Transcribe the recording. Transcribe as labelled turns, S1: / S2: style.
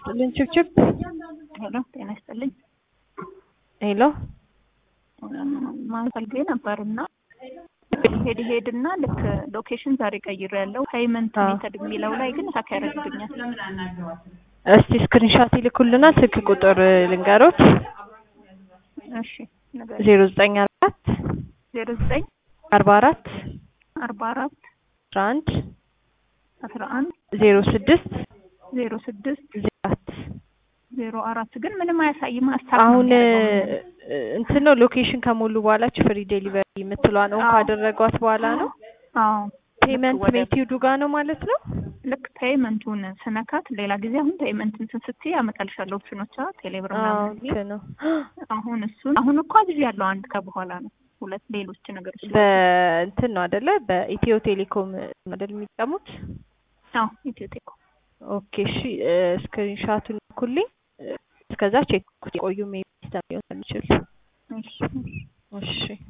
S1: ይስጥልኝ ችብችብ
S2: ሄሎ ጤና ይስጥልኝ።
S1: ሄሎ
S2: ማለት ፈልጌ ነበር እና ሄድ ሄድ እና ልክ ሎኬሽን ዛሬ ቀይሮ ያለው ፔይመንት
S1: አዎ።
S2: ሜተድ የሚለው ላይ ግን ሀክ ያደርግብኛል።
S1: እስቲ ስክሪንሻት ይልኩልና ስልክ ቁጥር ልንገሮት
S2: እሺ ነገር
S1: ዜሮ ዘጠኝ አራት
S2: ዜሮ ዘጠኝ
S1: አርባ አራት
S2: አርባ አራት
S1: አስራ አንድ
S2: አስራ አንድ
S1: ዜሮ ስድስት
S2: ዜሮ ስድስት
S1: ዜሮ አራት
S2: ዜሮ አራት ግን ምንም አያሳይም። ሀሳብ
S1: አሁን እንትን ነው ሎኬሽን ከሞሉ በኋላ ፍሪ ዴሊቨሪ የምትለዋን ኦን
S2: አዎ።
S1: ካደረጓት በኋላ ነው
S2: አዎ
S1: ፔመንት
S2: ወደ-
S1: ሜቲዱ ጋር ነው ማለት ነው።
S2: ልክ ፔይመንቱን ስነካት ሌላ ጊዜ አሁን ፔይመንት እንትን ስትይ ያመጣልሻለሁ ኦፕሽኖቿ ቴሌብር
S1: አዎ
S2: ምናምን ብዬ
S1: እንትን ነው
S2: አሁን እሱን አሁን እኮ አብዥ ያለው አንድ ከበኋላ ነው ሁለት ሌሎች ነገሮች
S1: በእንትን ነው አደለ? በኢትዮ ቴሌኮም አይደል የሚጠቀሙት?
S2: አዎ ኢትዮ ቴሌኮም
S1: ኦኬ እሺ፣ ስክሪንሻቱን ልኩልኝ። እስከዛ ቼክ ቆዩ ሜቢ ሲስተም ሊሆን ይችላል።
S2: እሺ
S1: እሺ